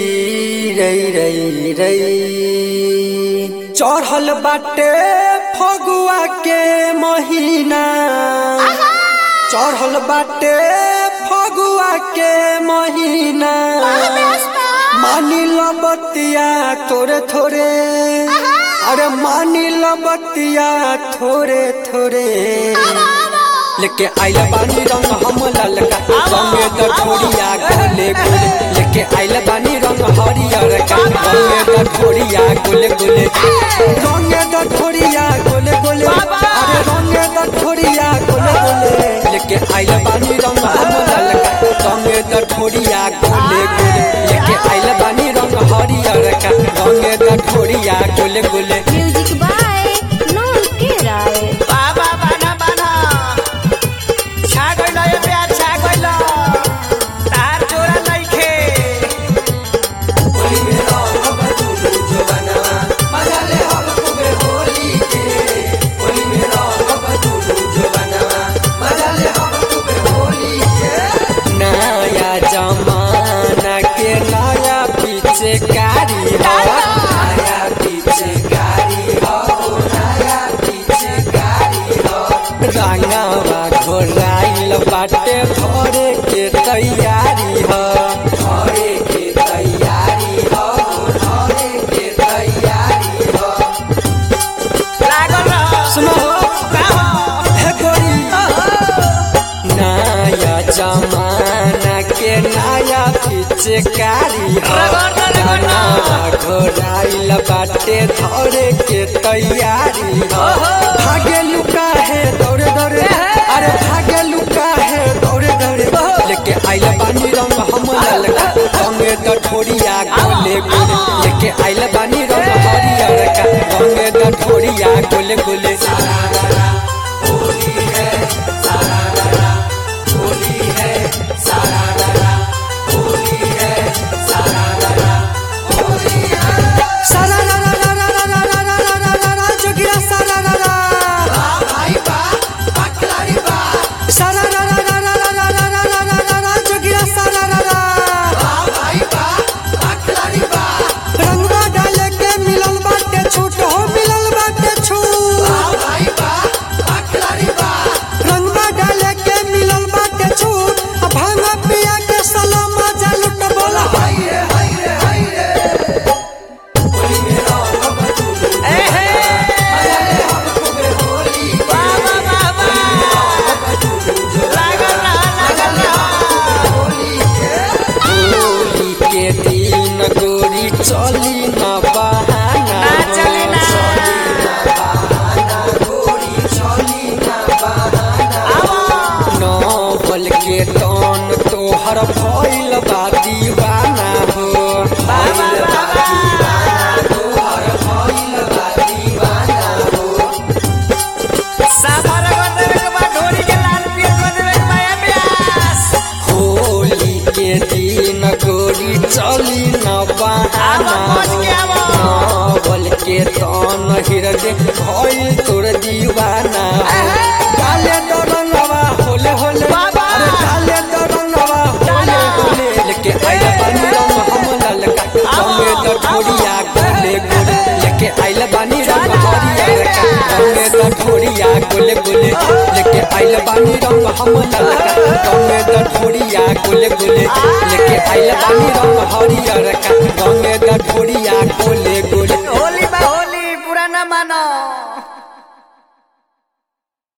रई रई रई चढ़ल बाटे फगुआ के महीना चढ़ल बाटे फगुआ के महीना मानी लो बतिया थोड़े थोड़े अरे मानी लो बतिया थोड़े थोड़े लेके आइल बानी रंग हम ललका रंगे द ठोरिया गोले गोले लेके आइल बानी रंग हरियर का रंगे द ठोरिया गोले गोले रंगे द ठोरिया गोले गोले अरे रंगे द ठोरिया गोले गोले लेके आइल बानी रंग हम ललका रंगे द ठोरिया गोले गोले लेके आइल बानी रंग हरियर का रंगे द ठोरिया गोले गोले म्यूजिक बाय नॉन के राय बाबा बाना बाना छा गइल ए प्यार छा गइल तार जोरा नइखे नया जमाना के नया पीछे कारी हो नया पीछे कारी हो नया पीछे कारी हो रंगवा घोराइल बाटे भरे के तैयारी हो भरे के तैयारी हो भरे के तैयारी हो लागल रह सुनो का हो हे गोरी नया जमाना के नया पिचकारी घोराइल बाटे धरे के तैयारी हो भागे लुका है दौड़े दौड़े अरे भागे लुका है दौड़े दौड़े लेके आइल बानी रंग हम ललका रंगे द ठोरिया गोले गोले लेके आइल बानी रंग हरियर का रंगे द ठोरिया गोले गोले सारा रा रा रा रा रा रा रा रा रा रा रा रा जोगिया सारा रा रा सारा रा रा रा रा रा रा रा रा रा रा रा रा जोगिया सारा रा रा रंगवा डाले के मिलल बाटे छूट हो मिलल बाटे छूट रंगवा डाले के मिलल बाटे छूट आ भांगा पिया के सलामा जा लुट बोला ए हे बाबा बाबा लागल रह लागल रह होली के दिन गोरी चली न बहाना ना चली ना आवा नौबल के तन तोहर भइल बा दीवाना हो बाबा बाबा सामर कर देवे के बाद ढोरी के लाल पियर कर देवे के माया प्यास होली के दिन गोरी चली न बहाना आवा पहुंच के आवा। नौबल के तन हृदय भइल तोर दीवाना हो काले दरंगवा होले होले बाबा। अरे काले दरंगवा होले होले लेके आइल बानी रंग हम ललका रंगे द ठोरिया गोले गोले लेके आइल बानी रंग हरियर का रंगे द ठोरिया गोले गोले लेके आइल बानी रंग हम ललका रंगे द ठोरिया गोले गोले लेके आइल बानी रंग हरियर का रंगे द ठोरिया गोले गोले होली